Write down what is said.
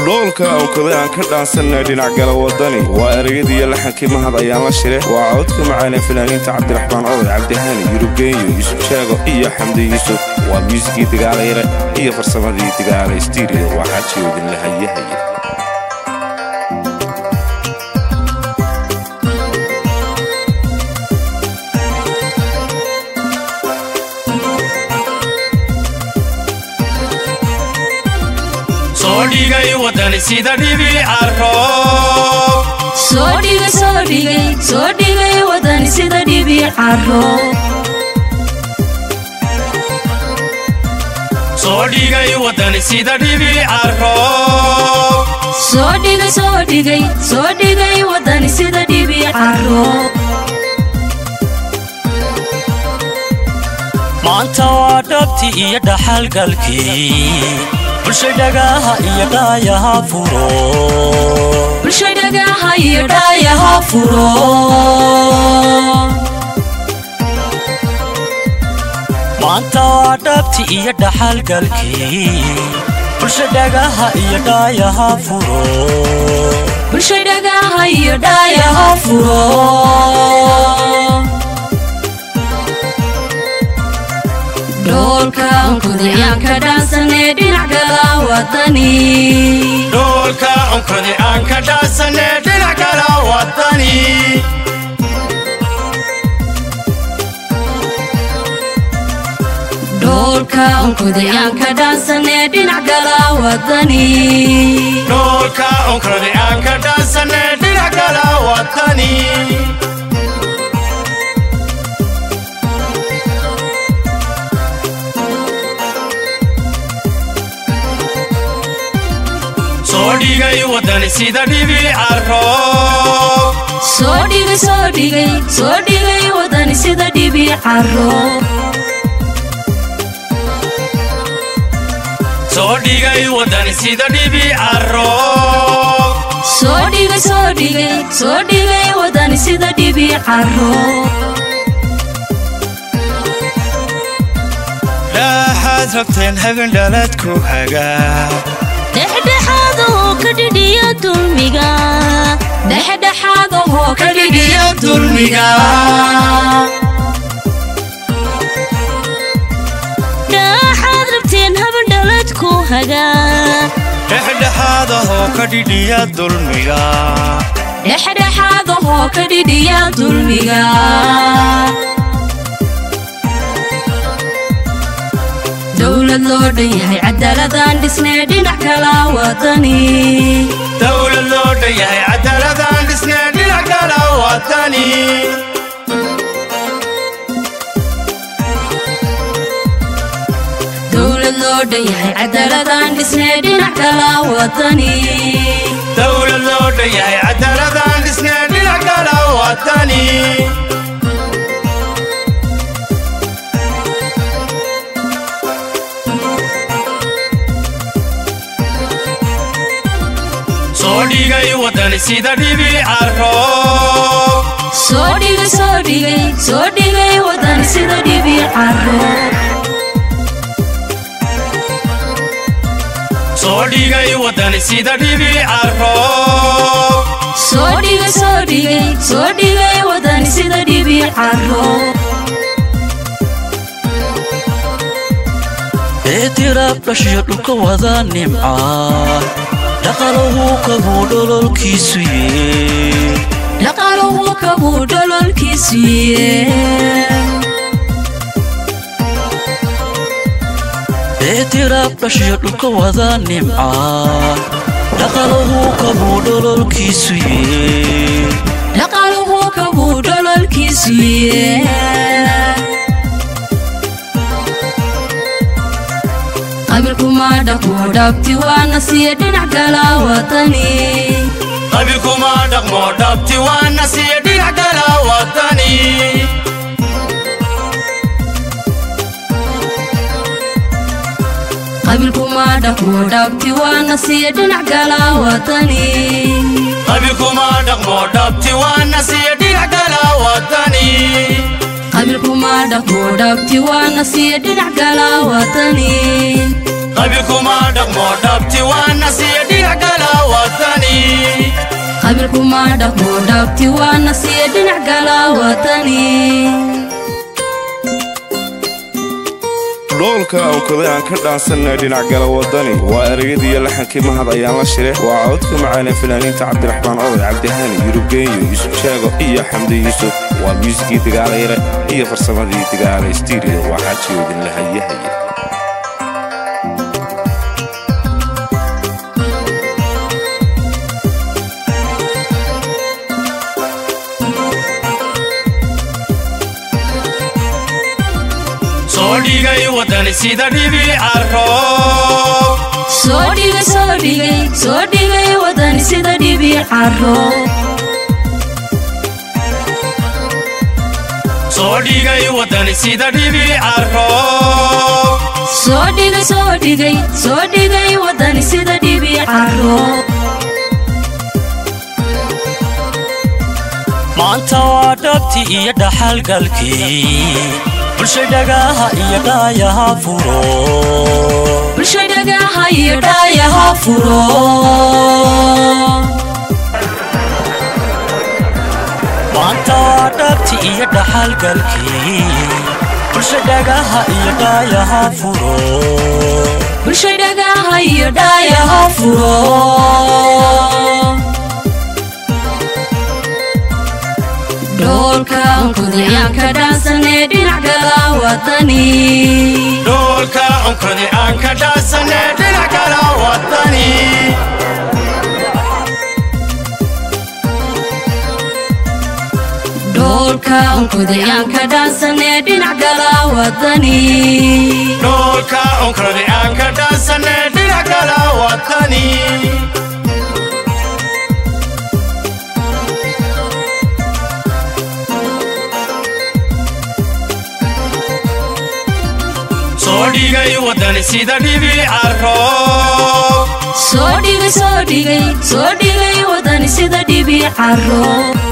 dhoolka awkaday aan ka dhaansanay dhinac gala wadani waa ereyadiiyo laxankii mahad ayaan la shire waa codka macaane fanaaniinta cabdiraxmaan oday cabdihani yurubgeeyo yuusuf sheego iyo xamdi yuusuf waa muusikii dagaalayre iyo farsamadii dagaala stiiriyo waa xaajiyoodin la hayahaya soo dhigay wadani sida dhibi carroob soo dhigay soo dhigay soo dhigay wadani sida dhibi caro soo dhigay wadani sida dhibi carroob soo dhigay soo dhigay soo dhigay wadani sida dhibi caro maanta waa dhabti iyo dhaxalgalkii bulsha dhagaha iyo dhaayaha furo bulsho dhagaha iyo dhaayaha furo maanta waa dhabti iyo dhaxalgalkii bulsha dhagaha iyo dhaayaha furo bulsho dhagaha iyo dhaayaha furo dhoolka onkudayaan ka dhaansanee dhinac gala wadani dhoolka onkodi aan ka dhaansanee dhinac kala wadani dhoolka onkudayaan ka dhaansanee dhinac gala wadani dhoolka onkodi aan ka dhaansanee dhinac kala wadani soo dhigay wadani sida dhibi carroob soo dhigay soo dhigay soo dhigay wadani sida dhibi caro soo dhigay wadani sida dhibi carroob soo dhigay soo dhigay soo dhigay wadani sida dhibi caro dhaaxaad rabteen hagan dhaladku hagaa dhexdhexaadahoo ka dhidhiya dulmiga dhexdhexaadahoo ka dhidhiya dulmiga dhaaxaad rabteen habandhaladku hagaa dhexdhexaadahoo ka dhidhiya dulmiga dhexdhexaadahoo ka dhidhiya dulmiga dowlad loo dhan yahay cadaaladaan dhisnee dhinac kala wadani dowlad loo dhan yahay cadaaladaan dhisnee dhinac kala wadani dowlad loo dhan yahay cadaaladaan dhisnee dhinac kala wadani dowlad loo dhan yahay cadaaladaan dhisnee dhinac kala wadani soo dhigay wadani sida dhibi carroob soo dhigay soo dhigay soo dhigay wadani sida dhibi caro soo dhigay wadani sida dhibi carroob soo dhigay soo dhigay soo dhigay wadani sida dhibi caro eetiraab dhashiyo dhulka wada nimcaa dhaqalahu kabuu dhololkiisu yee dhaqaluhu kabuu dhololkiisu yee eetiraab dhashiyo dhulka wada nimcaa dhaqalahu kabuu dhololkiisu yee dhaqaluhu kabuu dhololkiisu yee qabilkuma dhaqmo dhabti waana siya dhinac kala wadani qabilkuma dhaqmo dhabti waana siya dhinac kala wadani qabilkuma dhaqmo dhabti waana siya dhinac kala wadani qabilkuma dhaqmo dhabti waana siya dhinac kala wadani qabilkuma dhaqmo dhabti waana siya dhinac kala wadani qabiilkuma dhaqmo dhabti waana siiya dhinac kala wadani qabiilkuma dhaqmo dhabti waana siiya dhinac gala wadani dhoolka awkaday aan ka dhaansanay dhinac gala wadani waa ereyadiiyo laxankii mahad ayaan la shire waa codka macaane fanaaniinta cabdiraxmaan oday cabdihani yurubgeeyo yuusuf sheego iyo xamdi yuusuf waa muusigii dagaalayare iyo farsamadii dagaala stiiriyo waa xaajiyoodin lahayahaya soo dhigay wadani sida dhibi caro soo dhigay soo dhigay soo dhigay wadani sida dhibi caro soo dhigay wadani sida dhibi caro soo dhigay soo dhigay soo dhigay wadani sida dhibi caro maanta waa dhabti iyo dhaxalgalkii bulshay dhagaha iyo dhaayaha furo bulshay dhagaha iyo dhaayaha furo maanta waa dhabti iyo dhaxalgalkii bulshay dhagaha iyo dhaayaha furo bulshay dhagaha iyo dhaayaha furo dhoolka onkudayaan ka dhaansanee dhinac gala wadani dhoolka onkodi aan ka dhaasane dhinac kala wadani dhoolka onkudayaan ka dhaansanee dhinac gala wadani dhoolka onkodi aan ka dhaasane dhinac kala wadani soo dhigay wadani sida dhibi caro soo dhigay soo dhigay soo dhigay wadani sida dhibi caro